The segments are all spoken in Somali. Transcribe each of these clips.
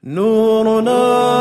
نورنا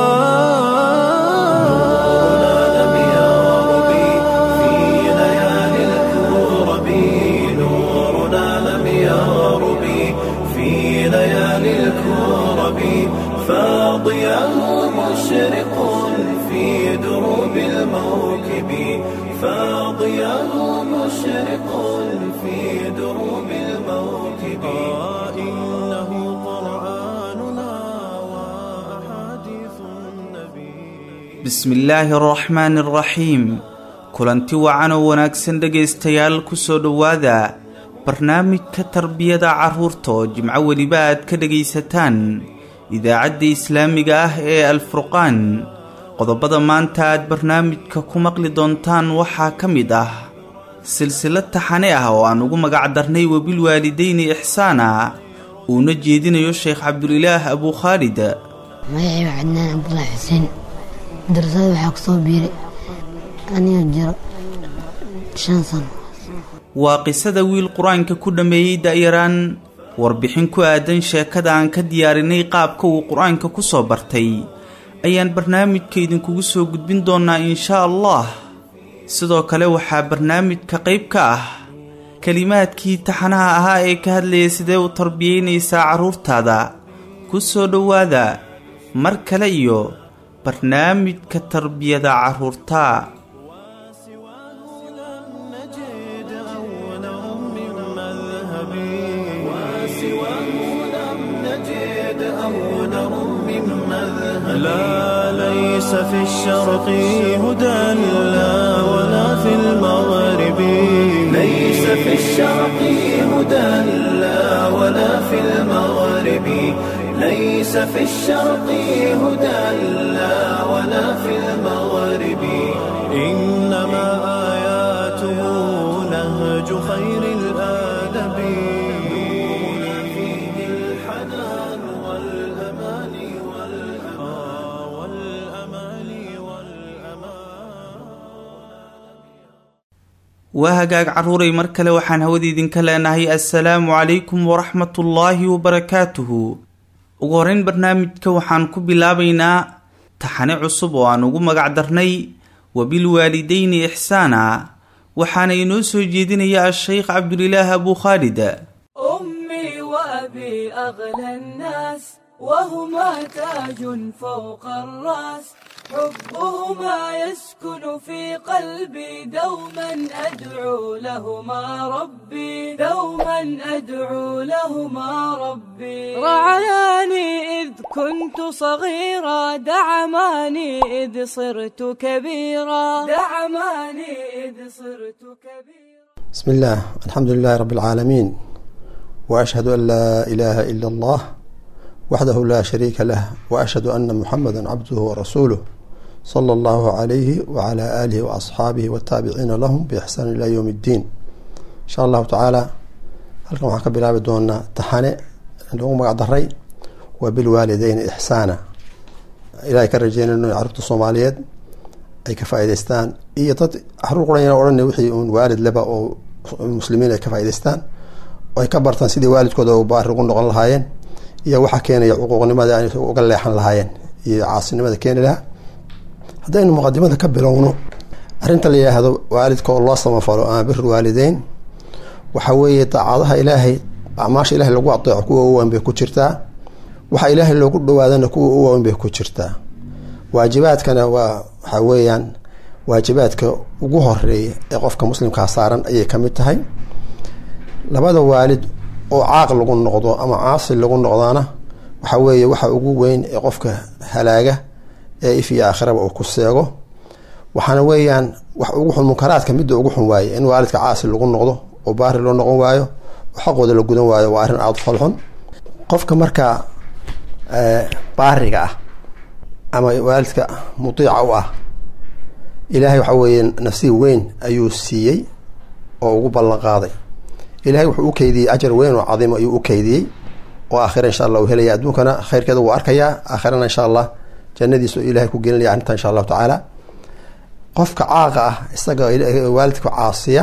لم يغرب في ليالي الكرب نورنا لم يغرب في ليالي الكرب فاضياه مشرق في دروب الموكب فاضياه مشرق في دروب الموكب إنه قرآننا وأحاديث النبي bismillaahi araxmaani araxiim kulanti wacan oo wanaagsan dhegaystayaal kusoo dhowaada barnaamijka tarbiyada carruurta oo jimco weliba aad ka dhegaysataan idaacadda islaamiga ah ee alfurqaan qodobada maanta aad barnaamijka ku maqli doontaan waxaa ka mid ah silsilad taxane ah oo aan ugu magac darnay wabilwaalidayni ixsaana uuna jeedinayo sheekh cabdulilaah abuukhaalid magacayga cadnaan cabdulaahi xuseen darasada waxaa ku soo biiray aniga jiro shan sano waa qisada wiil qur-aanka ku dhammeeyey da'yaraan warbixin ku aadan sheekada aan ka diyaarinay qaabka uu qur-aanka ku soo bartay ayaan barnaamijka idinkugu soo gudbin doonnaa inshaa allah sidoo kale waxaa barnaamijka qayb ka ah kelimaadkii taxanaha ahaa ee ka hadlayay sidee u tarbiyeynaysaa carruurtaada ku soo dhowaada mar kale iyo barnaamijka tarbiyada carruurta نجد أولا من مذهب وسواه لم نجد أولا من مذهب لا ليس في الشرق هدى لا ولا في المغرب ليس في الشرق هدى لا ولا في المغرب ليس في الشرق هدى لا ولا في المغرب إنما آياته نهج خير الآدب نورنا فيه الحنان والأمان والأمان والأمان والأمان waa hagaag carruuray mar kale waxaan hawada idinka leenahay assalaamu calaykum waraxmatullaahi wabarakaatuhu ugu horreyn barnaamijka waxaan ku bilaabaynaa taxane cusub oo aan ugu magac darnay wabilwaalidayni ixsaana waxaana inoo soo jeedinaya a-sheykh cabdulilaah abuukhaalid أمي وأبي أغلى الناس وهما تاج فوق الرأس حبهما يسكن في قلبي دوما أدعو لهما ربي دوما أدعو لهما ربي رعاني إذ كنت صغيرا دعماني إذ صرت كبيرا دعماني إذ صرت كبيرا بسم الله الحمد لله رب العالمين وأشهد أن لا إله إلا الله وحده لا شريك له وأشهد أن محمدا عبده ورسوله صلى الله عليه وعلى آله وأصحابه والتابعين لهم بإحسان إلى يوم الدين إن شاء الله تعالى halkan waxaan ka bilaabi doonaa taxane lagu magac daray waa bilwaalideyni ixsaana ilahay ka rajeynayno in carruurta soomaaliyeed ay ka faa'iideystaan iyo dad caruur quranyana odhan wixii uun waalid leba oo muslimiin ay ka faa'iideystaan oo ay ka bartaan sidii waalidkooda u baari ugu noqon lahaayeen iyo waxa keenaya cuquuqnimada ay uga leexan lahaayeen iyo caasinimada keeni lahaa haddaynu muqadimada ka bilowno arrinta la yidhaahdo waalidka oo loo samafalo ama bir waalideyn waxa weeye daacadaha ilaahay acmaasha ilaahay lagu adeeco kuwa u weyn bay ku jirtaa waxa ilaahay loogu dhawaadana kuwa u weyn bay ku jirtaa waajibaadkana waa waxaa weeyaan waajibaadka ugu horeeya ee qofka muslimkaa saaran ayay ka mid tahay labada waalid oo caaq lagu noqdo ama caasi lagu noqdaana waxa weeye waxa ugu weyn ee qofka halaaga ee if iyo aakhiraba uu ku seego waxaana weeyaan wax ugu xun munkaraadka midda ugu xun waaye in waalidka caasi lagu noqdo oo baari loo noqon waayo oo xaqooda la gudan waayo waa arrin aada falxun qofka markaa baariga ah ama waalidka mutiica u ah ilaahay waxa weeye nasiib weyn ayuu siiyey oo ugu ballan qaaday ilahay wuxuu u keydiyey ajar weyn oo cadiimo ayuu u keydiyey oo aakhira insha allah uu helaya adduunkana khayrkeeda wuu arkayaa aakhirana insha allah jannadiisu ilahay ku gelinaya arrinta insha allahu tacaala qofka caaqa ah isaga waalidka caasiya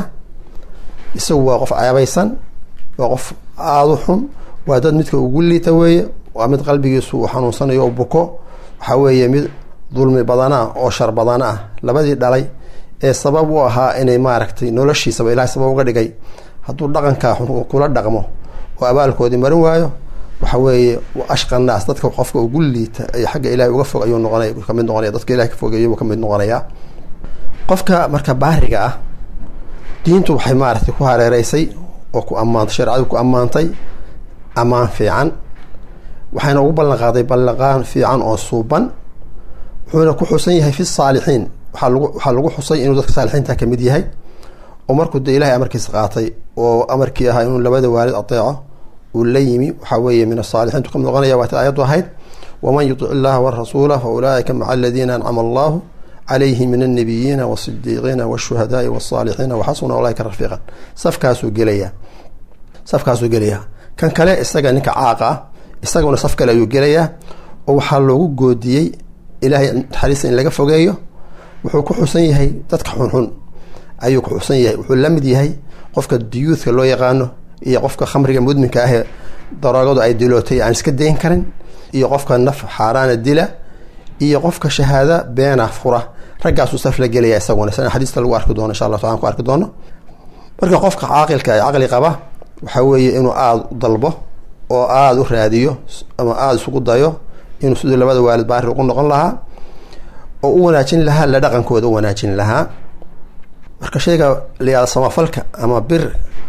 isagu waa qof ceebaysan waa qof aada u xun waa dad midka ugu liita weeye waa mid qalbigiisu uu xanuunsanayo oo buko waxaa weeye mid dulmi badana oo shar badana ah labadii dhalay ee sabab u ahaa inay maaragtay noloshiisaba ilahay sabab uga dhigay hadduu dhaqankaa kula dhaqmo oo abaalkoodii marin waayo waxa weeye ashqanaas dadka qofka ugu liita ay xagga ilahay uga fog ayuu noqonay kamid noqonaya dadka ilahay ka fogeeyo buu kamid noqonayaa qofka marka baariga ah diintu waxay maaragtay ku hareereysay oo ku ammaantay shareecadu ku ammaantay ammaan fiican waxayna ugu ballan qaaday ballanqaan fiican oo suuban wuxuuna ku xusan yahay fi saalixiin waaa lagu waxaa lagu xusay inuu dadka saalixiinta kamid yahay oo markuu dee ilahay amarkiisa qaatay oo amarkii ahaa inuu labada waalid ateeco uu la yimi waxaa weeye min asaalixiintu kamid noqonaya waati aayaddu ahayd waman yutic illaha warasuula fa ulaaika maca aladiina ancama allahu calayhi min alnabiyiina wasidiiqiina washuhadaai wasaalixiina waxasuna ulaaika rafiiqan safkaasuu gelaya safkaasuu gelayaa kan kale isaga ninka caaqa ah isaguna saf kale ayuu gelayaa oo waxaa loogu goodiyey ilahay naxariista in laga fogeeyo wuxuu ku xusan yahay dadka xunxun ayuu ku xusan yahay wuxuu la mid yahay qofka duyuudka loo yaqaano iyo qofka khamriga mudminka ahee daroogadu ay dilootay aan iska dayn karin iyo qofka naf xaaraana dila iyo qofka shahaada beena fura raggaasuu saf la gelaya isaguna sana xadiista lagu arki doono insha allah taala ku arki doono marka qofka caaqilka ee caqli qaba waxaa weeye inuu aada u dalbo oo aada u raadiyo ama aada isugu dayo inuu siduu labada waalid baari ugu noqon lahaa oo u wanaajin lahaa la dhaqankooda u wanaajin lahaa marka shayga layaada samafalka ama bir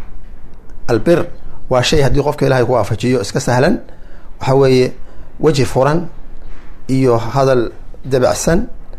albir waa shay haddii qofka ilaahay ku waafajiyo iska sahlan waxaa weeye weji furan iyo hadal dabacsan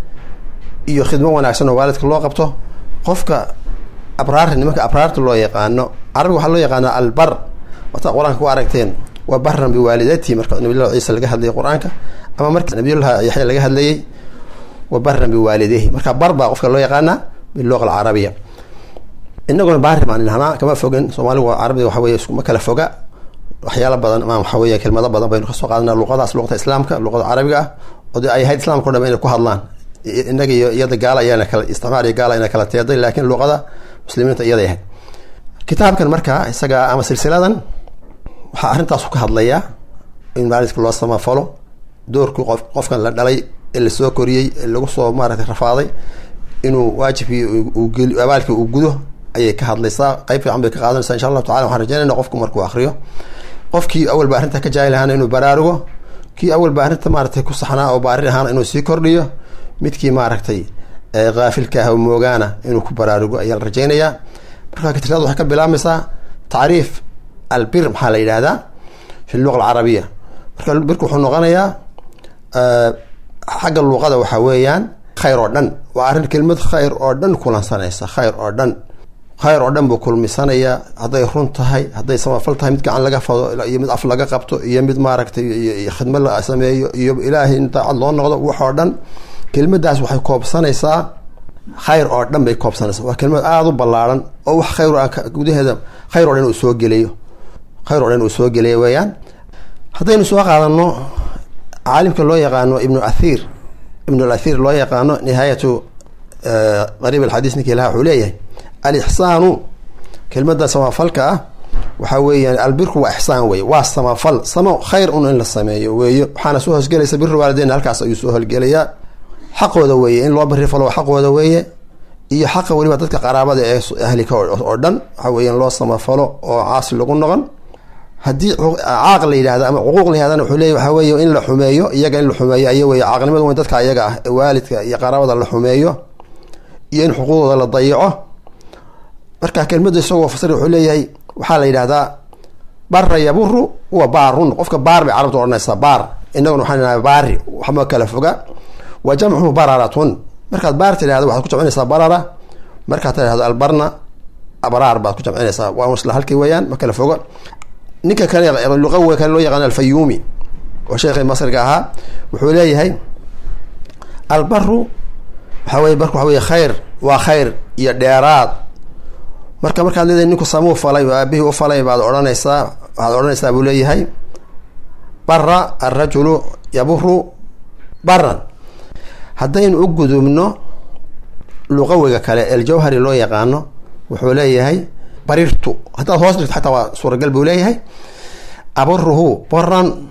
iyo khidmo wanaagsan oo waalidka loo qabto qofka abraar nimanka abraarta loo yaqaano carabiga waxaa loo yaqaana albar wataa qur-aanka ku aragteen waa baran biwaalidati marka nabiyullah ciisa laga hadlayay qur-aanka ama marka nabiyullah yaxya laga hadlayay wa baran biwaalidehi marka bar baa qofka loo yaqaana biluqa alcarabiya inaguna baari baan inahnaa kama fogin soomaaligu carabiga waxa weye iskuma kala foga waxyaala badan ama waxa weeye kelmado badan baynu kasoo qaadana luqadaas luqada islaamka luqada carabiga ah oo de ay ahayd islamka o dham inay ku hadlaan inaga iyo iyada gaala ayaana kala isticmaal iyo gaala ina kala teeday laakiin luqada muslimiinta iyaday ahayd kitaabkan markaa isaga ama silsiladan waxaa arrintaas ka hadlayaa in maalidka loo samafalo doorkii qof qofkan la dhalay ee lasoo koriyey ee lagu soo maaragtay rafaaday inuu waajibkii ugeli abaalkii uu gudo ayay ka hadlaysaa qeyb fiican bay ka qaadanaysaa insha allahu tacala waxaan rajeynayna qofku markuu akriyo qofkii awal ba arrinta ka jaahil ahaana inuu baraarugo kii awal ba arrinta maaragtay ku saxnaa oo baari ahaana inuu sii kordhiyo midkii maaragtay kaafilka ah oo moogaana inuu ku baraarugo ayaa la rajeynayaa marka kitirada waxay ka bilaabmaysaa tacriif albir maxaa la yidhahdaa fi luqa alcarabiya marka birku wuxuu noqonayaa xagga luqada waxaa weeyaan khayr oo dhan waa arrin kelmad khayr oo dhan kulansanaysa khayr oo dhan khayr oo dhan buu kulmisanayaa hadday run tahay hadday samafal tahay mid gacan laga fado iyo mid af laga qabto iyo mid maaragtay khidmad la sameeyo iyo ilaahay in daacad loo noqdo wax oo dhan kelmadaas waxay koobsanaysaa khayr oo dhan bay koobsanaysaa waa kelmad aada u ballaaran oo wax khayr gudaheeda khayr oo dhan uu soo gelayo khayr oo dhan uu soo gelayo weeyaan haddaynu soo qaadano caalimka loo yaqaano ibnu athir ibnu athir loo yaqaano nihaayatu qariib alxadiis ninkii lahaa wuxuu leeyahay alixsaanu kelmada samafalka ah waxaa weeyaan albirku waa ixsaan wey waa samafal samo khayr un in la sameeyo weeyo waxaana soo hosgelaysa biru waalideyn halkaas ayuu soo holgelayaa xaqooda weeye in loo bari falo xaqooda weeye iyo xaqa weliba dadka qaraabada ee ahlika oo dhan waxa weeye in loo samafalo oo caasi lagu noqon haddii caaq la yidhahda ama cuquuq la yidhahdana wuxuu leeya waxaa weeye in la xumeeyo iyaga in la xumeeyo aya weye caaqnimada weyn dadka ayaga ah ee waalidka iyo qaraabada la xumeeyo iyo in xuquuqdooda la dayaco marka kelmada isagoo fasir wuxuu leeyahay waxaa la yidhahdaa bara yaburu huwa baarun qofka baar bay carabta odhanaysaa baar inaguna waxaan naha baari waxma kala foga wa jamcuhu bararatun markaad baar tidhahdo waxaad ku jamcinaysaa barara markaad tidhahdo albarna abraar baad ku jamcinaysaa waa isla halkii weeyaan ma kala fogo ninka kale luqa kale loo yaqaan alfayuumi oo sheekhi masriga ahaa wuxuu leeyahay albaru waxaa weye barku waxa wey khayr waa khayr iyo dheeraad marka markaad leedahay ninku samuu falay oo aabihii u falay baad odhanaysaa waxaad odhanaysaa buu leeyahay bara alrajulu yaburu baran haddaynu u gudubno luqawiga kale eljawhari loo yaqaano wuxuu leeyahay barirtu haddaad hoos dhigto xataa waa suuragal buu leeyahay aburuhu baran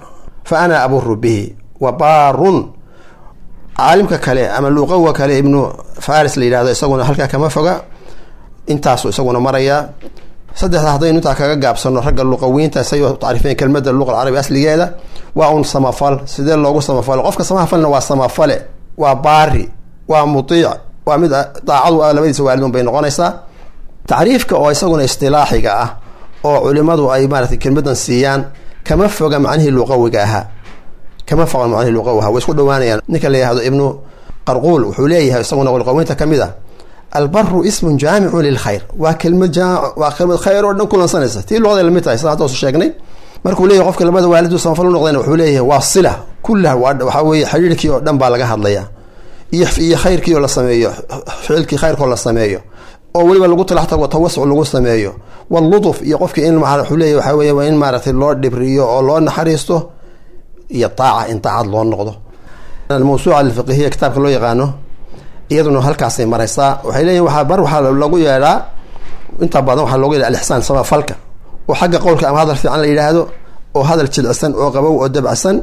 fa ana aburu bihi wa baarun caalimka kale ama luqawa kale ibnu faris la yidhahdo isaguna halkaa kama foga intaasu isaguna marayaa saddexda haddaynu intaa kaga gaabsano ragga luqawiinta say tacriifeen kelmada luqa alcarabi asligeeda waa un samafal sidee loogu samafalo qofka samafalna waa samafale waa baari waa mutiic waa mid daacadu ah labadiisa waalidun bay noqonaysaa tacriifka oo isaguna istilaaxiga ah oo culimadu ay maaratay kelmadan siiyaan kama foga macnihii luqawiga ahaa kama foga macnihii luqawi ahaa way isku dhawaanayaan ninka la yihahdo ibnu qarquul wuxuu leeyahay isaguna luqawiinta kamid a albaru ismun jaamicun lilkhayr waa kelmad waa kelmad khayr oo dhan kulansanaysa tii luqaday lamid tahay sida haddoosu sheegnay markuu leeyahy qofka labada waalidu samafal u noqdayna wuxuu leeyahay waa sila kullaha waxaa weeye xidhiirkii oo dhan baa laga hadlaya iyo iyo khayrkii oo la sameeyo ficilkii khayrkoo la sameeyo oo weliba lagu talax tago tawasuc lagu sameeyo waluduf iyo qofkii in wuxuu leeyahy waxaa weeye waa in maaragtay loo dhibriyo oo loo naxariisto iyo taaca in taacad loo noqdo almawsuuca alfiqihiya kitaabka loo yaqaano iyaduna halkaasay maraysaa waxay leeyihin waxaa bar waxaa lagu yeedhaa inta badan waxaa loogu yeedha alixsaan samafalka oo xagga qowlka ama hadal fiican la yidhaahdo oo hadal jilcsan oo qabow oo dabacsan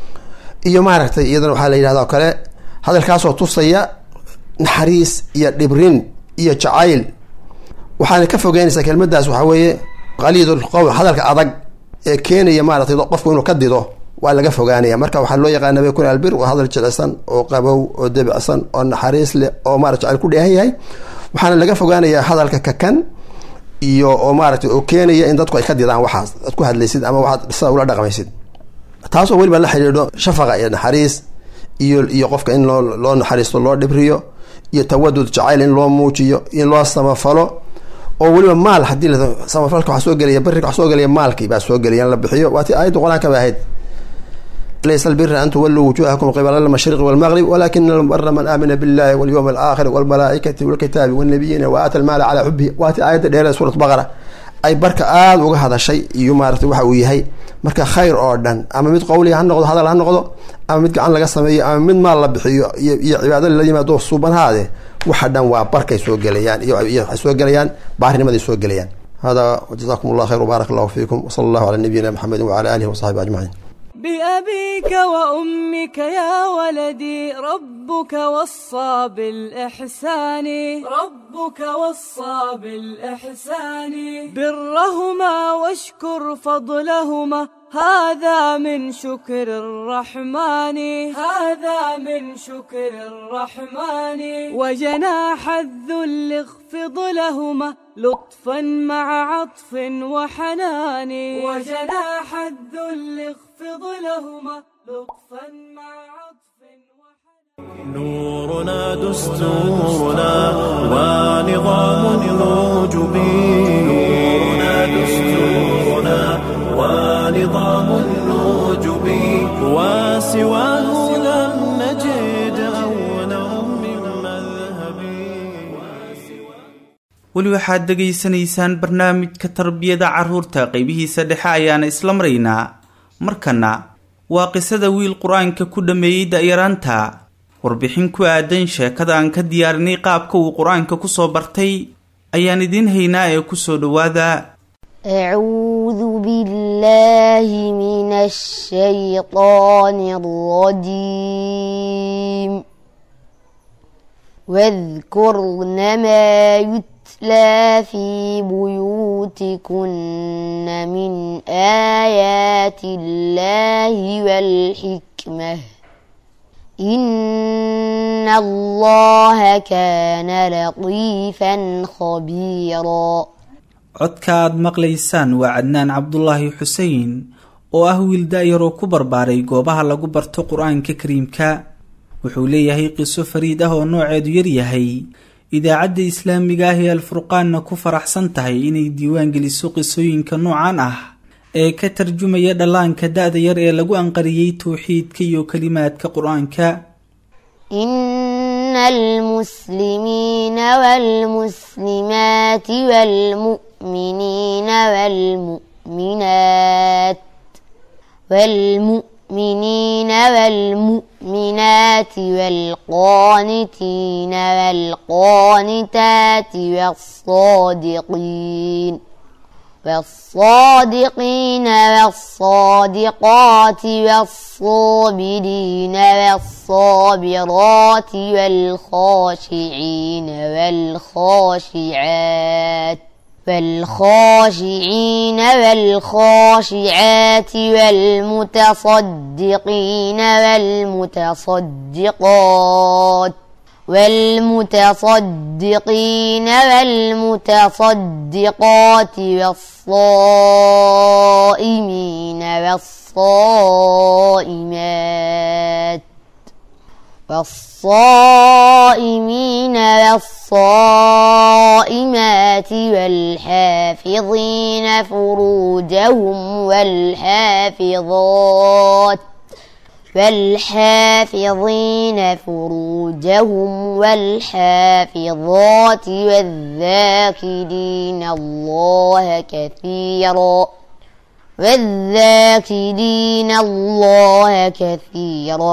iyo maaragtay iyadana waxaa la yidhahda oo kale hadalkaasoo tusaya naxariis iyo dhibrin iyo jacayl waxaana ka fogeynaysaa kelmadaas waxaa weeye qaliidul qowl hadalka adag ee keenaya maaratay qofku inuu ka dido waa laga fogaanaya marka waxaa loo yaqaana bay kun albir waa hadal jilcsan oo qabow oo debicsan oo naxariis leh oo marat jacayl ku dheehan yahay waxaana laga fogaanayaa hadalka kakan iyo oo maaragtay oo keenaya in dadku ay ka didaan waxaas ad ku hadlaysid ama waxaad sida ula dhaqmaysid taasoo weliba la xidhiidho shafaqa iyo naxariis iyo iyo qofka in loo loo naxariisto loo dhibriyo iyo tawadud jacayl in loo muujiyo in loo samafalo oo weliba maal haddii samafalka waxaa soo gelaya bariga waxaa soo gelaya maalkii baa soo gelaya in la bixiyo waa ti aayadda qur-aanka ba ahayd laysa albira an tuwaluu wujuhakum qibala almashriqi walmaqrib walakina albara man aamina billahi walyowm alaakhir walmalaaikati walkitaabi walnabiyiina wa aata almaala calaa xubihi waati aayadda dheeree suurat baqara ay barka aada uga hadashay iyo maaratay waxa uu yahay marka khayr oo dhan ama mid qowliga ha noqdo hadal ha noqdo ama mid gacan laga sameeyo ama mid maal la bixiyo iyo iyo cibaado la yimaado suubanhaade waxa dhan waa barkay soo gelayaan iyo waxay soo gelayaan baarinimaday soo gelayaan hada jazakum allah khayr wbaarak allahu fiikum wsala allahu calaa nabiyina mxamedi wcala alihi wasaxbi ajmaciin بأبيك وأمك يا ولدي ربك وصى بالإحسان ربك وصى بالإحسان برهما واشكر فضلهما هذا من شكر الرحمن هذا من شكر الرحمن وجناح الذل اخفض لهما لطفا مع عطف وحنان وجناح الذل اخفض لهما لطفا مع عطف وحنان نورنا دستورنا ونظام الوجب نورنا دستورنا ونظام الوجب وسواه لم نجد أولا من مذهب weli waxaad dhegaysanaysaan barnaamijka tarbiyada carruurta qeybihiisa dhexe ayaana isla maraynaa markana waa qisada wiil qur-aanka ku dhammeeyey da-yaraanta warbixin ku aadan sheekada aan ka diyaarinay qaabka uu qur-aanka kusoo bartay ayaan idiin haynaa ee kusoo dhowaada أعوذ بالله من الشيطان الرجيم واذكرن ما يتلى في بيوتكن من آيات الله والحكمة إن الله كان لطيفا خبيرا codka aad maqlaysaan waa cadnaan cabdulaahi xuseen oo ah wiil da-yaroo ku barbaaray goobaha lagu barto qur-aanka kariimka wuxuu leeyahay qiso fariid ah oo nooceedu yaryahay idaacadda islaamiga ah ee alfurqaanna ku faraxsan tahay inay diiwaan geliso qisooyinka noocan ah ee ka tarjumaya dhallaanka da-da yar ee lagu anqariyey towxiidka iyo kelimaadka qur-aanka إن المسلمين والمسلمات والمؤمنين والمؤمنات والمؤمنين والمؤمنات والقانتين والقانتات والصادقين والصادقين والصادقات والصابرين والصابرات والخاشعين والخاشعات والخاشعين والخاشعات والمتصدقين والمتصدقات والمتصدقين والمتصدقات والصائمين والصائمات والصائمين والصائمات والحافظين فروجهم والحافظات والحافظين فروجهم والحافظات والذاكرين الله كثيرا والذاكرين الله كثيرا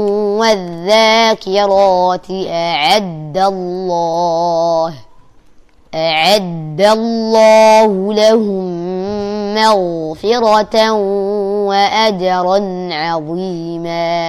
والذاكرات أعد الله أعد الله لهم مغفرة وأجرا عظيما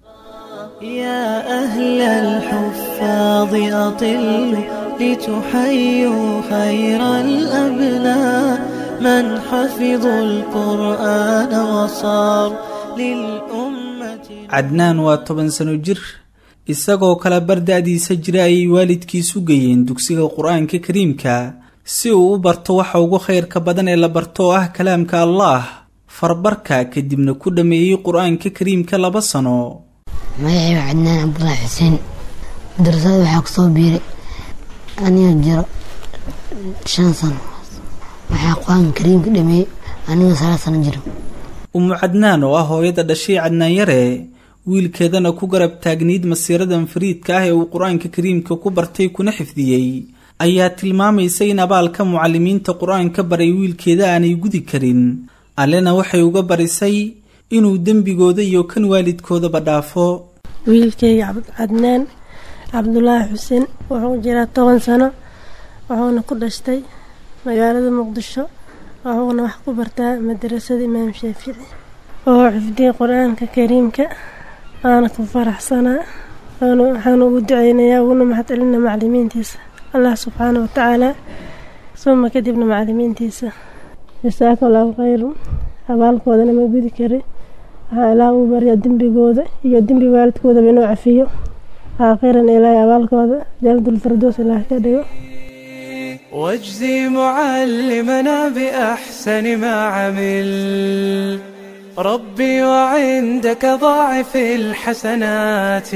يا أهل الحفاظ أطلوا لتحيوا خير الأبناء من حفظوا القرآن وصار للأمة cadnaan waa toban sano jir isagoo kala barda'diisa jira ayay waalidkiisu geeyeen dugsiga qur-aanka kariimka si uu u barto waxa ugu khayrka badan ee la barto oo ah kalaamka allaah farbarka kadibna ku dhammeeyey qur-aanka kariimka laba sano magacay waa cadnaan cabdulaahi xuseen madrasada waxaa kusoo biiray aniga jiro shan sano waxaa qur-aanka kariimka dhameeyey aniga sagaal sano jiro umu cadnaan oo ah hooyada dhashay cadnaan yare wiilkeedana ku garab taagniid masiiradan fariidka ah ee uu qur-aanka kariimka ku bartay kuna xifdiyey ayaa tilmaamaysa in abaalka mucalimiinta qur-aanka baray wiilkeeda aanay gudi karin allena waxay uga barisay inuu dembigooda iyo kan waalidkoodaba dhaafo wiilkayga cadnaan cabdulaahi xuseen wuxuu jiraa toban sano wuxuuna ku dhashtay magaalada muqdisho wuxuuna wax ku bartaa madarasada imaam shaafici wuxuu xifdiyey qur-aanka kariimka waana ku faraxsanaa waxaana ugu duceynayaa uguna mahad celina macalimiintiisa allah subxaana watacaala suma kadibna macalimiintiisa jasaaka allahu khayru abaalkoodana ma gudi kari waxaa ilaah uu baryaa dembigooda iyo dembi waalidkoodaba inuu cafiyo aakhiran ilaahay abaalkooda janadulfirdows ilaah ka dhigo واجزي معلمنا بأحسن ما عمل ربي وعندك ضاعف الحسنات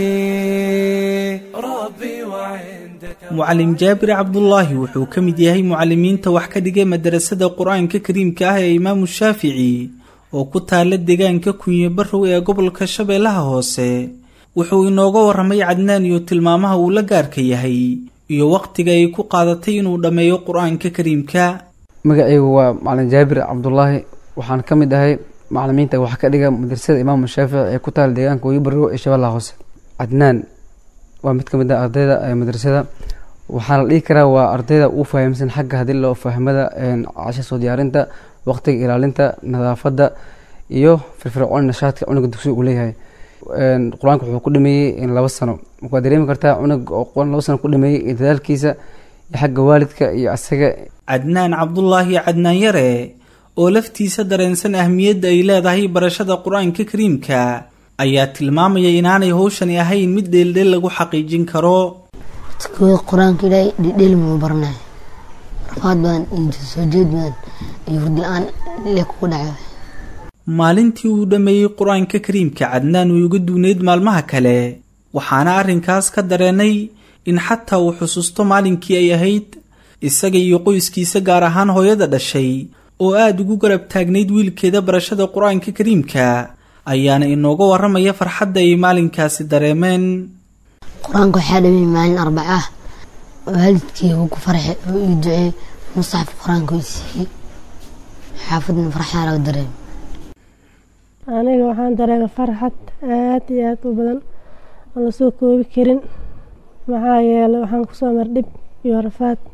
ربي وعندك mucalim jaabir cabdulaahi wuxuu ka mid yahay mucalimiinta wax ka dhigay madarasada qur-aanka kariimka ah ee imaamu shaafici oo ku taala deegaanka kunye barrow ee gobolka shabeellaha hoose wuxuu inooga warramay cadnaan iyo tilmaamaha uu la gaarka yahay iyo wakhtiga ay ku qaadatay inuu dhammeeyo qur-aanka kariimka magacaygu waa macalin jaabir cabdulaahi waxaan ka mid ahay macalimiinta wax ka dhiga madrasada imaamu shaafici ee ku taala deegaanka weyi barrow ee shabeellaha hoose cadnaan waa mid ka mid ah ardayda ee madrasada waxaa la dhihi karaa waa ardayda ugu fahamsan xagga hadii loo fahmada casha soo diyaarinta waqtiga ilaalinta nadaafadda iyo firfircoon nashaadka cunuga dugsiga uu leeyahay qur-aanka wuxuu ku dhameeyey laba sano waad dareemi kartaa cunug oo qur-aan laba sano ku dhameeyey iyo dadaalkiisa iyo xagga waalidka iyo asaga cadnaan cabdulaahi cadnaan yare oo laftiisa dareensan ahmiyadda ay leedahay barashada qur-aanka kariimka ayaa tilmaamaya inaanay howshani ahayn mid dheeldheel lagu xaqiijin karo kooda qur-aanka ilaahay dhidheel muu baranay rafaad badan iyo soo jeed badan iyo hurd la-aan ile kugu dhacay maalintii uu dhammeeyey qur-aanka kariimka cadnaan way uga duuneyd maalmaha kale waxaana arrinkaas ka dareenay in xataa uu xusuusto maalinkii ay ahayd isaga iyo qoyskiisa gaar ahaan hooyada dhashay oo aada ugu garab taagnayd wiilkeeda barashada qur-aanka kariimka ayaana inooga warramaya farxadda ay maalinkaasi dareemeen qur-aanka waxaa dhamay maalin arbaca ah waalidkii uu ku farxay oo ii duceeyey musaxaf qur-aanka ii siiyey xaafadna farxaa laga dareemay aniga waxaan dareemay farxad aad iyo aad u badan aan lasoo koobi karin maxaa yeelay waxaan kusoo mar dhib iyo rafaad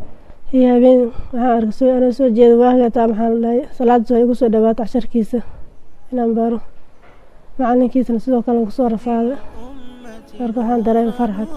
iyo habeen waxaan arkay soo anoo soo jeeda waagataa maxaa la dhahay salaaddas waa igu soo dhawaato casharkiisa inaan baro macalinkiisana sidoo kale kusoo rafaada marka waxaan dareema farxad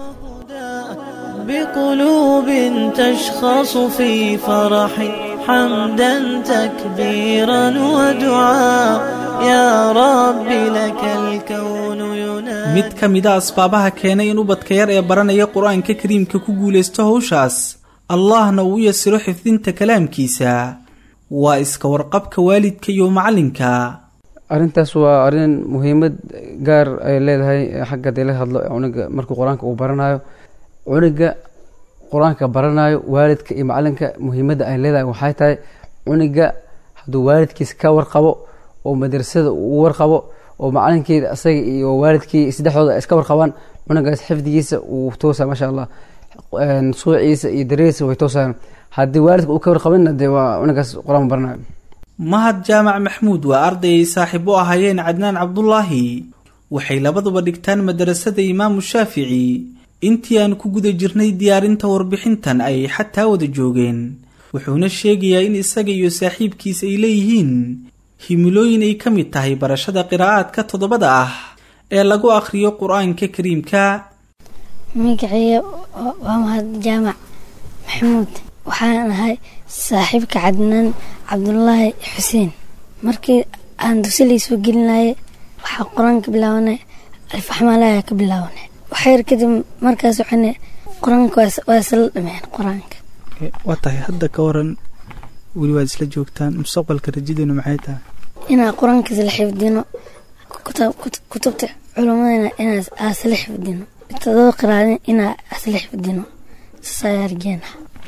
بقلوب تشخص في فرح حمدا تكبيرا ودعاء يا رب لك الكون ينادي mid ka mida asbaabaha keenay in ubadka yar ee baranaya qur-aanka kariimka ku guulaysto howshaas allahna uu u yasiro xifdinta kalaamkiisa waa iska warqabka waalidka iyo macallinka arrintaas waa arrin muhiimad gaar ay leedahay xagga hadii laga hadlo cunuga markuu qur-aanka uu baranayo cunuga qur-aanka baranayo waalidka iyo macalinka muhiimadda ay leedahay waxay tahay cunuga hadduu waalidkiisa ka warqabo oo madrasada uu warqabo oo macalinkeeda asaga iyo waalidkii saddexdooda iska warqabaan cunugaas xifdigiisa uu toosa maasha allah suuciisa iyo dareeriisa way toosayaan haddii waalidka uu ka warqabinna dee waa cunugaas qur-aan baranayo mahad jaamac maxmuud waa arday ay saaxiib u ahaayeen cadnaan cabdulaahi waxay labaduba dhigtaan madarasada imaamu shaafici intii aan ku guda jirnay diyaarinta warbixintan ay xataa wada joogeen wuxuuna sheegayaa in isaga iyo saaxiibkiisa ay leeyihiin himilooyin ay ka mid tahay barashada qiraa'aadka toddobada ah ee lagu akhriyo qur-aanka kariimka magacayga waa mahad jaamac maxamuud waxaan ahay saaxiibka cadnaan cabdulaahi xuseen markii aan dugsi laysoo gelinayay waxaa qur-aanka bilaabanay alfaxmaalaha ka bilaabanay waxyar kadib markaas waxane qur-aanka waa isla dhameen qur-aanka waa tahay hadda ka waran weli waad isla joogtaan mustaqbalka rajadeenu maxay tahay inaan qur-aanka isla xifdino kutubta culumadana inaan asla xifdino todoba qiraadin inaan asla xifdino saasaa argeena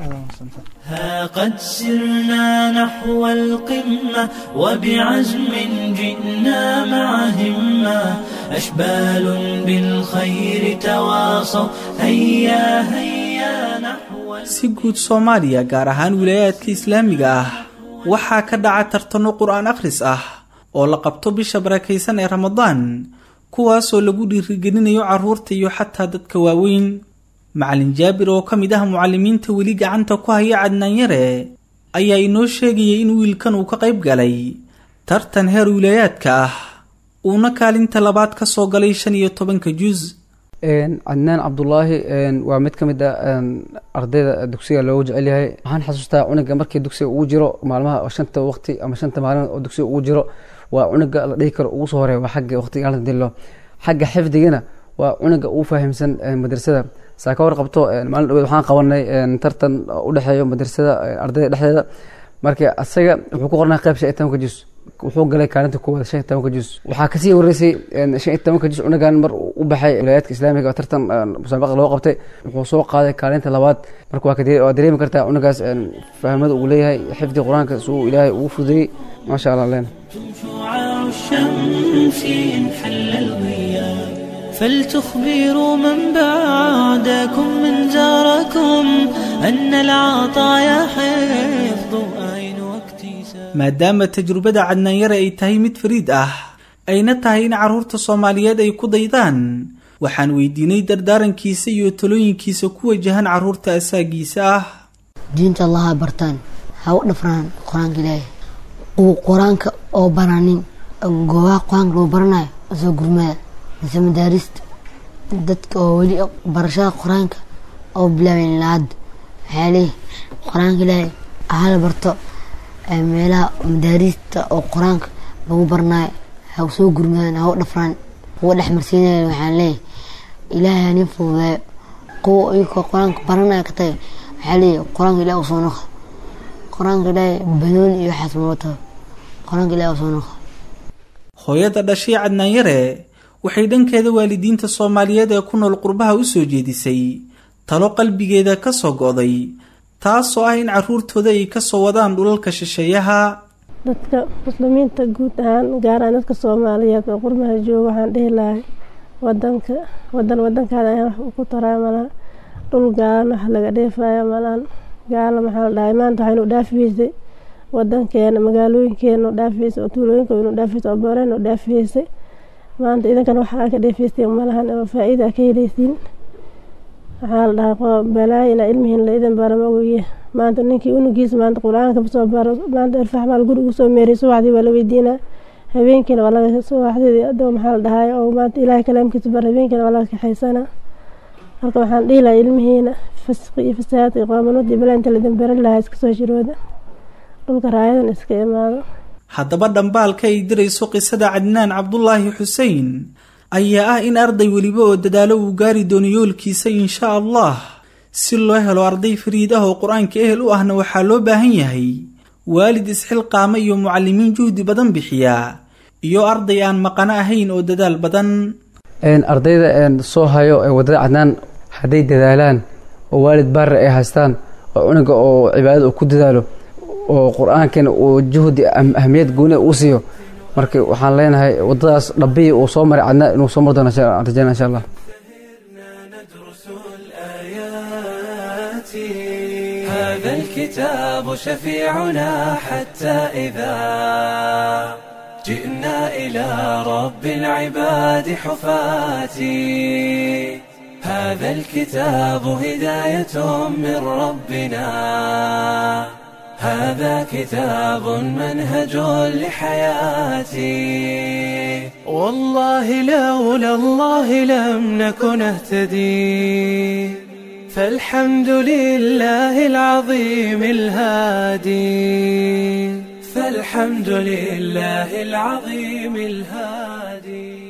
ها قد سرنا نحو القمة وبعزم جئنا مع همة أشبال بالخير تواصوا هيا هيا نحو si guud soomaaliya gaar ahaan wilaayaadka islaamiga ah waxaa ka dhaca tartano qur-aan akhris ah oo la qabto bisha barakaysan ee ramadaan kuwaasoo lagu dhiirigelinayo carruurta iyo xataa dadka waaweyn macalin jaabir oo ka mid ah mucalimiinta weli gacanta ku haya cadnaan yare ayaa inoo sheegayay in wiilkan uu ka qayb galay tartan heer wilaayaadka ah uuna kaalinta labaad ka soo galay shan iyo tobanka juz cadnaan cabdulaahi waa mid ka mid a ardayda dugsiga loogu jecel yahay waxaan xasuustaa cunuga markii dugsiga ugu jiro maalmaha shanta waqti ama shanta maalin oo dugsiga ugu jiro waa cunuga la dhihi karo ugu soo horeya waa xagga waqtiga alta dilo xagga xifdigana waa cunuga ugu fahamsan madrasada saa ka warqabto maalin dhaweed waxaan qabanay tartan udhexeeyo madrasada ardayda dhexdeeda marka asaga wuxuu ku qornay qayb shan iyo tobanka jus wuxuu galay kaalinta koowaad shan iyo tobanka jus waxaa kasii horeysay shan iyo tobanka jus cunugan mar u baxay wilayaadka islaamiga oo tartan musaabaqa loo qabtay wuxuu soo qaaday kaalinta labaad marka waa waa dareemi kartaa cunugaas fahmada uu leeyahay xifdi qur-aanka suu ilaahay ugu fudeeyey maasha allah leen شعاع الشمس إن حل الغياب فلتخبروا من بعدكم من زاركم أن العطايا حفظ أين واكتساب maadaama tajrubada cadnaan yare ay tahay mid fariid ah ayna tahay in carruurta soomaaliyeed ay ku daydaan waxaan weydiinay dardaarankiisa iyo talooyinkiisa ku wajahan carruurta asaagiisa ah diinta allaha bartaan ha u dhafraan qur-aanka ilaahay uu qur-aanka oo baranin goobaha qur-aanka lagu baranayo soo gurmada mise madaarista dadka oo weli barashada qur-aanka oo bilaaben laad waxaa leeyahy qur-aanka ilaahay hala barto meelaha madaarista oo qur-aanka lagu baranayo ha soo gurmadaan ha u dhafraan kuwa dhexmarsiinaya waxaan leeyahay ilaahay hanin fududeeyo kuwa iyagoo qur-aanka baranaya ka tagay waxaa leeyahay qur-aanka ilaah usoo noqda qur-aanka ilaahay banooni iyo waxaas maba tago qur-aanka ilaah usoo noqda hooyada dhashay cadnaan yare waxay dhankeeda waalidiinta soomaaliyeed ee ku nool qurbaha u soo jeedisay talo qalbigeeda ka soo go'day taasoo ah in carruurtooda ay ka soo wadaan dhulalka shisheeyaha dadka muslimiinta guud ahaan gaar ahaan dadka soomaaliyeed oo qurbaha jooga waxaan dhihi lahay wadanka wadan wadankaada ayaan wax ku taraa malaha dhul gaalan wax laga dheefaya malaan gaala maxaa la dhahay maanta waxaynu dhaafiyeysay wadankeena magaalooyinkeena dhaafiyeysay oo tuulooyinka waynu dhaafiyeysay oo booreyna dhaafiyeysay maanta idankan waxaa ka dheefaysteen malahan oo faa-iida ka heleysiin waxaa la dhahaa balaayo inaa ilmihiin la idan bara ma ogiye maanta ninkii unugiisa maanta qur-aanka soo baro maanta alfaxmaal gurigu soo meeray subaxdii waa la weydiinaa habeenkiina waa laga subaxdii adoo maxaa la dhahay oo maanta ilaahay kalaamkiisa bar habeenkiina waa laga kaxaysana marka waxaan dhihi lahaa ilmihiina fasqi iyo fasahaadka iyo qaamanudii balaa inta la idan baran lahaa iska soo shirooda dhulka raayadan iska imaado haddaba dhambaalka ay dirayso qisada cadnaan cabdulaahi xuseen ayaa ah in arday weliba oo dadaalo uu gaari doono yoolkiisa insha allah si loo helo arday fariid ah oo qur-aanka ehel u ahna waxaa loo baahan yahay waalid isxilqaama iyo mucalimiin juhdi badan bixiya iyo arday aan maqano ahayn oo dadaal badan ardayda soo hayo ee wadada cadnaan hadday dadaalaan oo waalid baare ay haystaan oo cunuga oo cibaadada uu ku dadaalo oo qur-aankana uu juhdi ahmiyad gooni uu siiyo marka waxaan leenahay wadadaas dhabiyi uu soo maray cadnaan inuu soo mari doono rajeyna insha allah هذا الكتاب شفيعنا حتى إذا جئنا إلى رب العباد حفاتي هذا الكتاب هداية من ربنا هذا كتاب منهج لحياتي والله لولا الله لم نكن نهتدي فالحمد لله العظيم الهادي فالحمد لله العظيم الهادي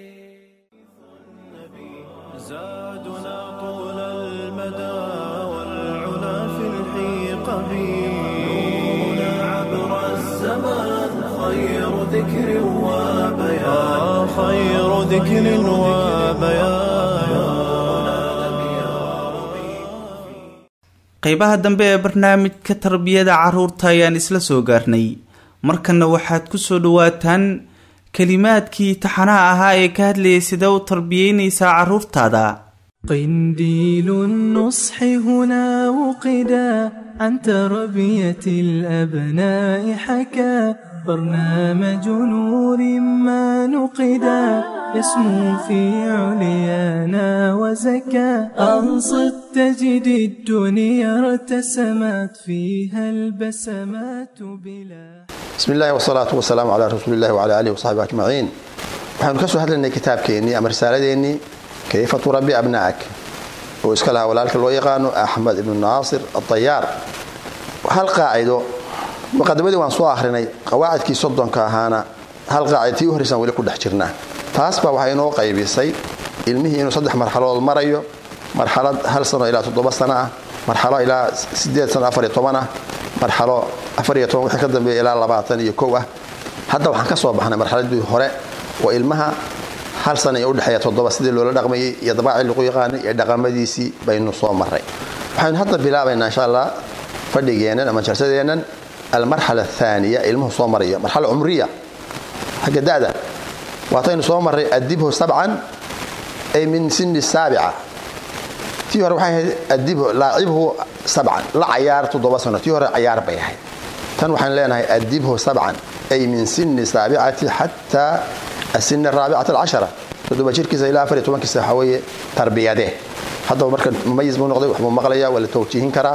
زادنا طول المدى والعلا في الحيق نورنا عبر الزمان خير ذكر وبيان خير ذكر وبيان qaybaha dambe ee barnaamijka tarbiyada carruurta ayaan isla soo gaarnay markanna waxaad ku soo dhowaataan kelimaadkii taxanaha ahaa ee ka hadlayay sidee u tarbiyeynaysaa carruurtaada قنديل النصح هنا وقدا عن تربية الأبناء حكى برنامج نور ما نقدا يسمو في عليانا وزكى أنصت تجد الدنيا ارتسمت فيها البسمات بلا بسم الله والصلاة والسلام على رسول الله وعلى آله وصحبه أجمعين waxaanu ka soo hadlaynay kitaabkeennii ama risaaladeennii kayfa turabbi abna'ak oo iska lahaa walaalka loo yaqaano axmed ibnu naasir adayaar hal qaacido muqadamadii waan soo akhrinay qawaacidkii soddonka ahaana hal qaacida tii u horreysaan weli ku dhex jirnaa taas baa waxay inoo qaybisay ilmihii inuu saddex marxaladood marayo marxalad hal sano ilaa toddoba sano ah marxalo ilaa sideed sano afar iyo toban ah marxalo afar iyo toban wixii ka dambeeya ilaa labaatan iyo kow ah hadda waxaan ka soo baxnay marxaladii hore oo ilmaha hal sana iyo udhexeeya toddoba sidii loola dhaqmayay iyo dabaacii lagu yaqaanay iyo dhaqamadiisii baynu soo maray waxaynu hadda bilaabaynaa insha allah fadhigeennan ama jalsadeennan almarxala athaaniya ilmuhu soo marayo marxala cumriya xagga da'da waataynu soo marray adibhu sabcan ay min sini saabica tii hore waxay ahayd adibhu laacibhu sabcan la cayaar toddoba sano tii hore cayaar bay ahayd tan waxaan leenahay adibhu sabcan ay min sini saabicati xataa asin araabicata alcashara toddoba jirkiisa ilaa afar iyo tobankiisa waxaa weeye tarbiyadee haddaba marka mumayis buu noqday waxbuu maqlayaa waa la tawjiihin karaa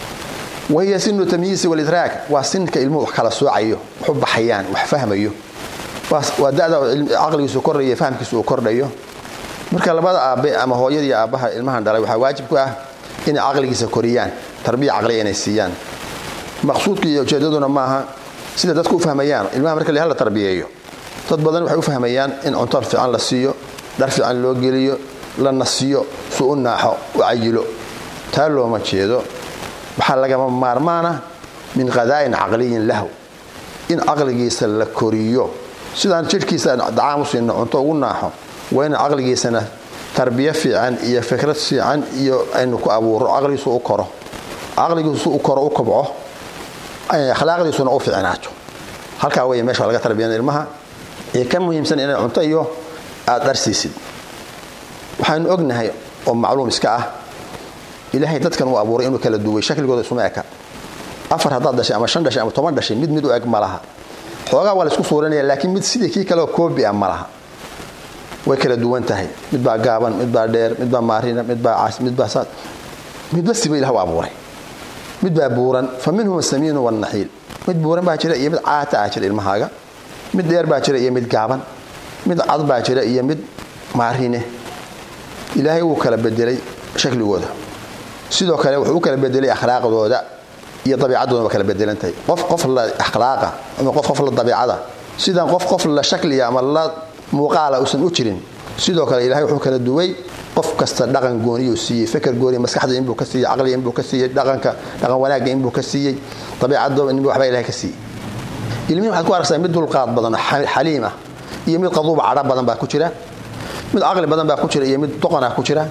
wahiya sinu tamyiisi walidraak waa sinka ilmuhu wax kala soocayo wax u baxayaan wax fahmayo waa da'da caqligiisu kordhayo fahamkiisu uu kordhayo marka labada aabe ama hooyadii aabbaha ilmahan dhalay waxaa waajib ku ah inay caqligiisa koriyaan tarbiya caqliya inay siiyaan maqsuudka iyo ujeedaduna maaha sida dadku u fahmayaan ilmaha marka la tarbiyeeyo dad badan waxay u fahmayaan in cunto fiican la siiyo dhar fiican loo geliyo la nasiyo su u naaxo u cayilo taa looma jeedo waxaa lagama maarmaana min qadaa'in caqliyin lahu in caqligiisa la koriyo sidaan jidhkiisa dacaam u siino cunto ugu naaxo waa in caqligiisana tarbiyo fiican iyo fikrad fiican iyo aynu ku abuuro caqligiisu u koro caqligiisu u koro u kobco akhlaaqdiisuna u fiicnaato halkaa wey meesha laga tarbiyan ilmaha ee ka muhiimsan inay cunto iyo aad dharsiisid waxaanu ognahay oo macluum iska ah ilaahay dadkan uu abuuray inuu kala duway shakligooda isuma eka afar haddaad dhashay ama shan dhashay ama toban dhashay mid mid u eg ma laha xoogaa waa laysku suuranaya laakiin mid sidii kii kaleoo koobi ah ma laha way kala duwan tahay mid baa gaaban mid baa dheer mid baa maarina mid baa caas mid baa saad midba siba ilah u abuuray mid baa buuran fa minhum asamiinu waalnaxiil mid buuran baa jira iyo mid caata ah jira ilmahaaga mid dheer baa jira iyo mid gaaban mid cad baa jira iyo mid maarine ilaahay wuu kala bedelay shakligooda sidoo kale wuxuu u kala bedelay akhlaaqdooda iyo dabiicaddooda waa kala bedelantahay qof qof la akhlaaqa ama qof qof la dabiicada sidaan qof qof la shakliya ama la muuqaala uusan u jirin sidoo kale ilahay wuxuu kala duway qof kasta dhaqan gooniyuu siiyey feker gooniy maskaxda inbuu ka siiyey caqliga inbuu ka siiyey dhaqanka dhaqan wanaagga inbuu ka siiyey dabiicadooda inbuu waxbaa ilahay ka siiyey ilmihi waxaad ku arkaysaa mid dulqaad badan oo xaliim ah iyo mid qaduuba cadho badan baa ku jira mid caqli badan baa ku jira iyo mid doqonah ku jira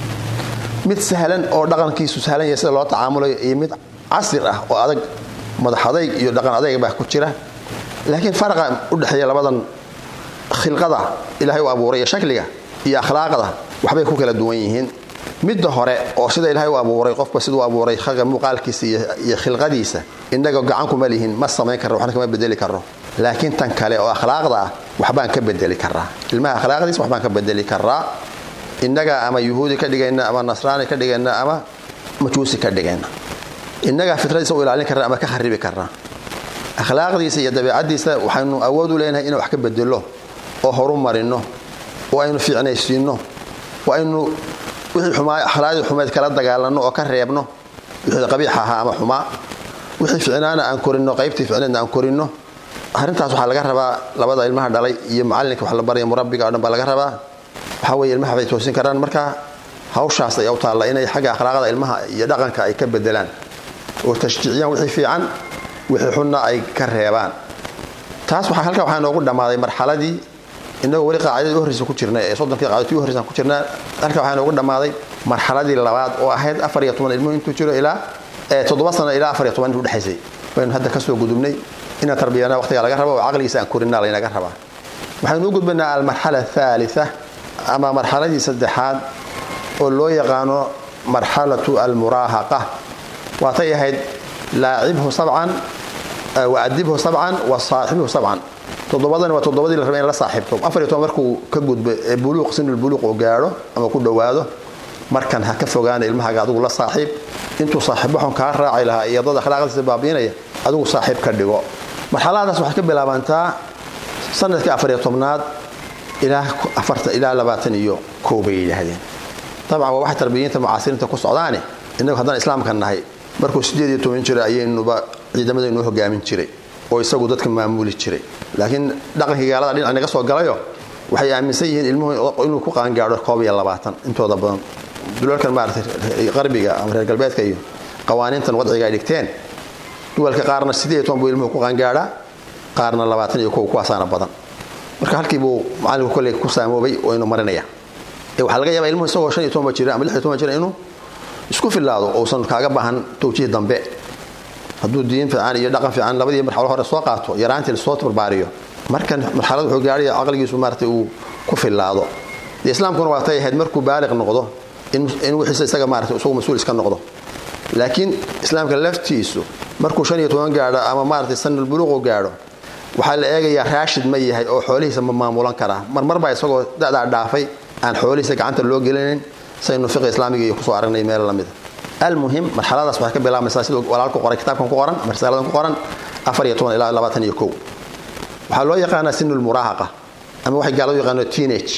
mid sahlan oo dhaqankiisu sahlan yahay sida loo tacaamulayo iyo mid casir ah oo adag madax adayg iyo dhaqan adayg baa ku jira laakiin faraqa u dhexeeya labadan khilqada ilaahay u abuuray iyo shakliga iyo akhlaaqda waxbay ku kala duwan yihiin midda hore oo sida ilaahay u abuuray qofba siduu abuuray haga muuqaalkiisa iyo khilqadiisa innaga gacan kuma lihin ma samayn karro waxna kama bedeli karro laakiin tan kale oo akhlaaqda ah waxbaan ka bedeli karaa ilmaha akhlaaqdiisa waxbaan ka bedeli karaa innaga ama yuhuudi ka dhigayna ama nasraani ka dhigayna ama majuusi ka dhigayna innagaa fitradiisa u ilaalin karna ama ka kharibi karna akhlaaqdiisa iyo dabiicadiisa waxaynu awood u leenahay inaan wax ka bedelo oo horu marino oo aynu fiicnaysiino oo aynu wixii xumaa akhlaaqdii xumeed kala dagaalanno oo ka reebno wixii qabiix ahaa ama xumaa wixii ficnaana aan korinno qaybtii ficneedna aan korinno arrintaas waxaa laga rabaa labada ilmaha dhalay iyo macallinka wax la baraya murabbiga o dhan baa laga rabaa waxaa weeye ilmaha bay toosin karaan marka hawshaas ayaa u taalla inay xagga akhlaaqda ilmaha iyo dhaqanka ay ka bedelaan oo tashjiiciyaan wixii fiican wixii xunna ay ka reebaan taas waxaa halkaa waxaa noogu dhammaaday marxaladii innagoo weli qaacidadii u horreysa ku jirna ee soddonkii qaacidadii u horreysan ku jirna halkaa waxaa noogu dhammaaday marxaladii labaad oo ahayd afar iyo toban ilmuhu intuu jiro ilaa toddoba sano ilaa afar iyo toban intuu dhexaysay baynu hadda kasoo gudubnay inaan tarbiyana waqtiga laga rabo oo caqligiisa aan korinna laynaga rabaa waxaynu u gudbaynaa almarxala athaalita ama marxaladii saddexaad oo loo yaqaano marxalatu almuraahaqa waatay ahayd laacibhu sabcan waadibhu sabcan wa saaxibhu sabcan toddobadani waa toddobadii la rabay in la saaxiibto afar iyo toban markuu ka gudbo ee buluuq sinulbuluuq uu gaadho ama ku dhowaado markan ha ka fogaana ilmahaaga adigu la saaxiib intuu saaxiibbo xun kaa raaci lahaa iyo dad akhlaaqdiisa baabiinaya adigu saaxiib ka dhigo marxaladaas waxay ka bilaabantaa sanadkii afar iyo tobnaad ilaa afarta ilaa labaatan iyo kow bay yidhaahdeen dabcan waa waxay tarbiyiinta mucaasiriinta ku socdaane innagu haddaan islaamka nahay markuu sideed iyo toban jira ayaynuba ciidamada inoo hogaamin jiray oo isagu dadka maamuli jiray laakiin dhaqankii gaalada dhinac naga soo galayo waxay aaminsan yihiin ilmuhu inuu ku qaangaadho koob iyo labaatan intooda badan dulalkan maaragtay qarbiga ama reer galbeedka iyo qawaaniintan wadciga ay dhigteen duwalka qaarna sideed iyo toban buu ilmuhu ku qaangaadhaa qaarna labaatan iyo kow kuwaasaana badan marka halkii buu macallinku kolley ku saamoobay oo inuu marinaya ee waxaa laga yaabaa ilmuhu isagoo shan iyo toban jira ama lix iyo toban jira inuu isku filaado uusan kaaga baahan tawjiih dambe hadduu diin fiican iyo dhaqan fiican labadii marxalo hore soo qaato yaraantii lasoo barbaariyo markan marxalad wuxuu gaadhaya caqligiisu maaragtay uu ku filaado dee islaamkuna waa tay ahayd markuu baaliq noqdo in wixiisa isaga maaragtay isagu mas-uul iska noqdo laakiin islaamka laftiisu markuu shan iyo toban gaadho ama maaragtay sanulbuluuqu gaadho waxaa la eegayaa raashid ma yahay oo xoolihiisa ma maamulan karaa marmar baa isagoo da'daa dhaafay aan xoolihiisa gacanta loo gelinayn saynu fiqi islaamiga iyo kusoo aragnay meel lamida almuhim marxaladaas waxay ka bilaabmaysaa siduu walaalku qoray kitaabkan ku qoran ama risaaladan ku qoran afar iyo toban ilaa labaatan iyo kow waxaa loo yaqaanaa sinulmuraahaqa ama waxay gaaladu yaqaano teenage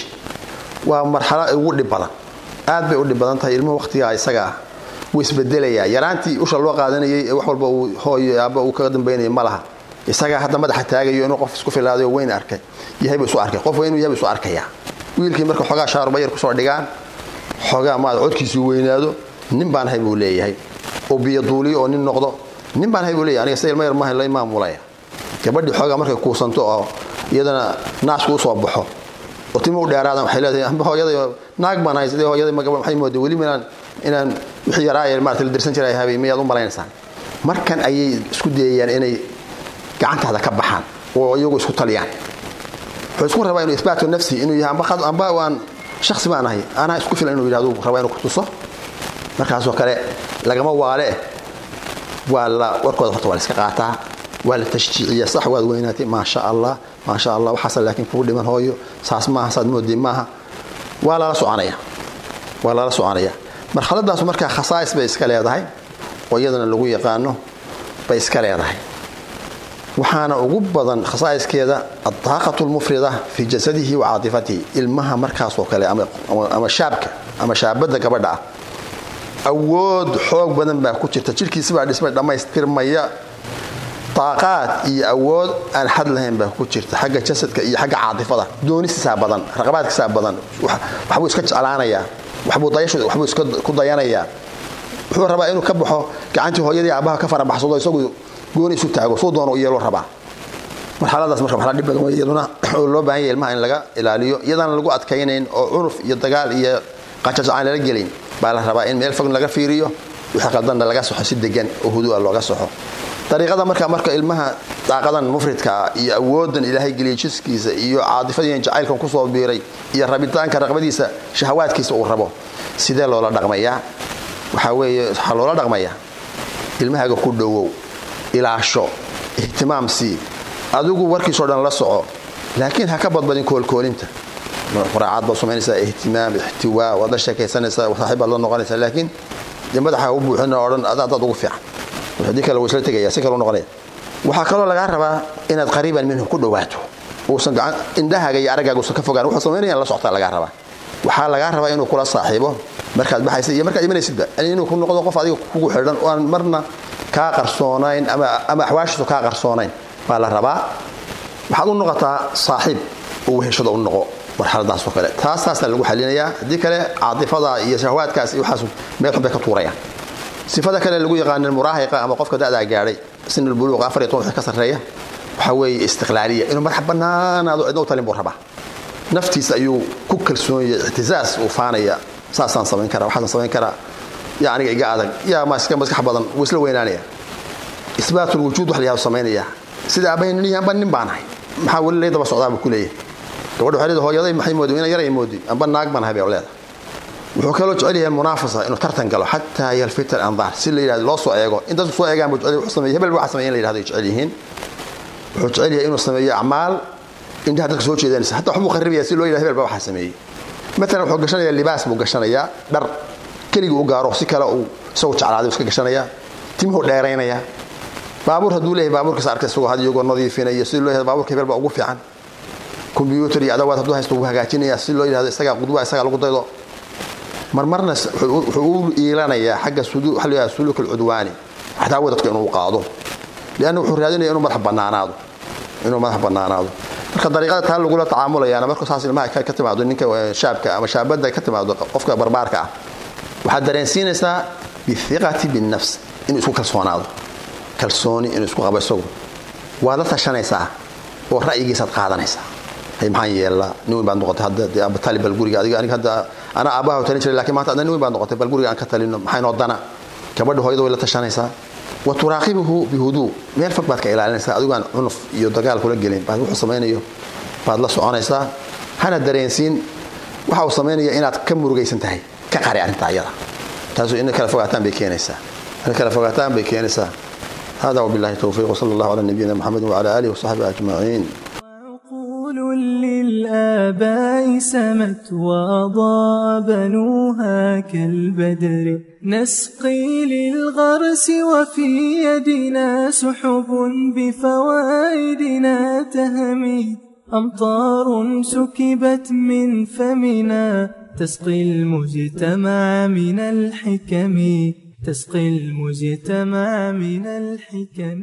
waa marxalo ugu dhib badan aad bay u dhib badan tahay ilmuhu waqtigaa isaga ah wuu isbedelayaa yaraantii usha loo qaadanayay ee wax walba uu hooyo aabba uu kaga dambaynayay ma laha isagaa hadda madaxa taagayo inuu qof isku filaaday oo weyn arkay yahay buu isu arkay qof weyn yahay buu isu arkayaa wiilkii marka xoogaa shaaruba yar kusoo dhigaan xoogaa maad codkiisuu weynaado nin baan hay buu leeyahay oo biyo duuliyo oo nin noqdo nin baan hay buu leeyahay aniga sida ilmo yar maaha la maamulaya gabadhii xoogaa markay kuusanto oo iyadana naasku usoo baxo oo timo u dheeraadan waxay leedahay amba hooyaday naag baan hay sidii hooyaday ma gabadh maxay mooday weli inaan inaan wixii yaraa ee maarata la dirsan jiray habay miyaad u malaynaysaa markan ayay isku dayayaan inay gacantaada ka baxaan oo iyagu isku taliyaan wuxuu isku rabaa inuu isbaatu nafsi inuu yahay amba amba waan shaksi baan ahay anaa isku filan inuu yidhahdo rabaa inuu ku tuso markaasoo kale lagama waale eh waa la warkooda horta waa la iska qaataa waa la tashjiiciya sax waad weynaatay maasha allah maasha allah waxaasa laakiin kugu dhiman hooyo saas maaha saad moodii maaha waa lala soconaya waa lala soconaya marxaladaasu markaa khasaa'is bay iska leedahay oo iyadana lagu yaqaano bay iska leedahay waxaana ugu badan khasaa'iskeeda addaaqatu lmufrida fii jasadihi wa caatifatihi ilmaha markaasoo kale ama shaabka ama shaabadda gabadha ah awood xoog badan baa ku jirta jirkiisibaa dhismay dhammaystirmaya daaqaad iyo awood aan xad lahayn baa ku jirta xagga jasadka iyo xagga caatifada doonistiisaa badan raqabaadkiisaa badan waxbuu iska jeclaanayaa waxbuu iska ku dayanayaa wuxuu rabaa inuu ka baxo gacantii hooyadii aabbaha ka farabaxsado isagu gooni isu taago suu doono u yeelo rabaa marxaladaas marka marxalad dhib badan wey iyaduna oo loo baahan yahay ilmaha in laga ilaaliyo iyadaan lagu adkaynayn oo cunuf iyo dagaal iyo qajajacaan lala gelin baa la rabaa in meel fog laga fiiriyo wixii qaldanna laga soxo si degan oo hudua looga soxo dariiqada marka marka ilmaha daaqadan mufridkaa iyo awoodan ilaahay geliyay jiskiisa iyo caadifadiian jacaylkan kusoo biiray iyo rabitaanka raqbadiisa shahawaadkiisa uu rabo sidee loola dhaqmayaa waxaa weeye waxaa loola dhaqmayaa ilmahaaga ku dhowow ilaasho ihtimaam sii adigu warkiisoo dhan la soco laakiin ha ka badbadin koolkoolinta quraacad baad samaynaysaa ihtimaam ixtiwaa waad la sheekaysanaysaa saaxiib baad la noqonaysaa laakiin dee madaxa u buuxin oo dhan adaad ugu fiican haddii kale wuu isla tegaya si kale u noqonaya waxaa kaloo lagaa rabaa inaad qariiban minhu ku dhowaato uusan gacan indhahaaga iyo araggaaga uusan ka fogaan wuxuu samaynayaan la soctaa lagaa rabaa waxaa lagaa rabaa inuu kula saaxiibo markaad baxaysa iyo markaad imanaysidba inuu ku noqdo qof adiga kugu xidhan oo aan marna kaa qarsoonayn ama ama axwaashiisu kaa qarsoonayn baa la rabaa waxaad u noqotaa saaxiib oo weheshada u noqo marxaladaasoo kale taas taasaa lagu xalinayaa haddii kale caatifada iyo shahwaadkaas iyo waxaas meel xun bay ka tuurayaan sifada kale lagu yaqaana muraahiqa ama qofka da'daa gaadhay sinulbuluuq afar iyo toban wixii ka sarreeya waxaa weeye istiqlaaliya inuu madax bannaanaado cidna u talin buu rabaa naftiisa ayuu ku kalsoonyay ictizaas uu faanaya saasaan samayn karaa waxaasaan samayn karaa yaa aniga iga adag yaa maska maskax badan wuu isla weynaanaya isbaatul wujuud wax la yahado samaynaya sida aabbahay nin yahanba nin baan ahay maxaa weli lay daba socdaa buu ku leeyahay gabadha waxay leedahay hooyaday maxay moodi ina yaray moodi amba naag baan ahay bay leedahay wuxuu kaloo jecel yahay munaafasa inuu tartan galo xataa yalfita alandaar si la yidhahdo loo soo eego intaasuu soo eegaan buu jecel wuxuu sameeyay hebel waxa sameeyay in la yidhahdo ay jecel yihiin wuxuu jecel yahay inuu sameeyo acmaal indhaha dadka soo jeedanaysa hatta waxbuu qarribaya si loo yidhahdo hebel baa waxaa sameeyey matalan wuxuu gashanayaa libaas buu gashanayaa dhar keligii u gaaro si kale uu isagu jeclaaday iska gashanayaa timuhu dheeraynayaa baabuur hadduu leeyahay baabuurkiisa arkay isagoo had iyagoo nadiifinaya si loo yidhahdo baabuurka hebel baa ugu fiican kombyuutar iyo adawaad hadduu haysto wuu hagaajinaya si loo yidhahdo isagaa qudwa isagaa lagu daydo marmarna wuxuu u iilanayaa xagga waxa la yidhahdo suluuk alcudwaani cadaawada dadka inuu qaado lianna wuxuu raadinaya inuu madax bannaanaado inuu madax bannaanaado marka dariiqada taa lagula tacaamulayaana markuu saas ilmaha ka timaado ninka shaabka ama shaabadda ka timaado qofka barbaarka ah waxaad dareensiinaysaa bihiqati binnafs inuu isku kalsoonaado kalsooni inuu isku qabo isagu waad la tashanaysaa oo ra'yigiisaad qaadanaysaa hay maxaan yeelaa nin weyn baad noqotay hadda dee aba tali bal guriga adiga aniga hadda anaa aabbaha talin jiray lakiin maanta adna nin weyn baad noqotay bal guriga aan ka talino maxay noo dana gabadha hooyada way la tashanaysaa wa turaaqibuhu bihuduu meel fog baad ka ilaalinaysaa adigu aan cunuf iyo dagaal kula gelin baad wuxuu samaynayo baad la soconaysaa hana dareensiin waxa uu samaynaya inaad ka murugaysan tahay ka qari arrinta ayada taasoo ina kala fogaataan bay keenaysaa ina kala fogaataan bay keenaysaa هذا وبالله التوفيق وصلى الله على نبينا محمد وعلى آله وصحبه أجمعين عقول للآباء سمت وأضاء بنوها كالبدر نسقي للغرس وفي يدنا سحب بفوائدنا تهمي أمطار سكبت من فمنا تسقي المجتمع من الحكم تسقي المجتمع من الحكم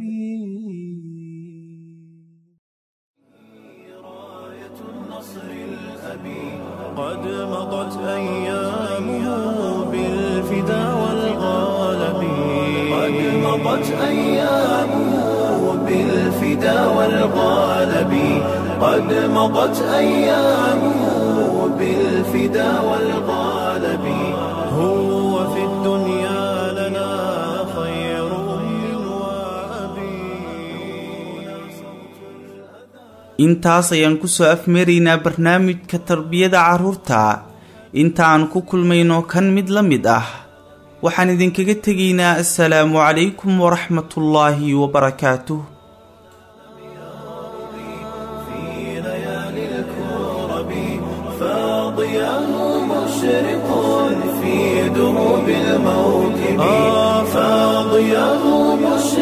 قد مضت أيامه بالفدا والغالب قد مضت أيامه بالفدا والغالب قد مضت أيامه بالفدا والغالب هو في الدنيا لنا خير أم وأبي intaas ayaan kusoo afmeeraynaa barnaamijka tarbiyada carruurta inta aan ku kulmayno kan mid la mid ah waxaan idinkaga tegaynaa assalaamu calaykum waraxmatullaahi wabarakaatuh في فضياه مشرق في دروب الموكب فضياه مشرق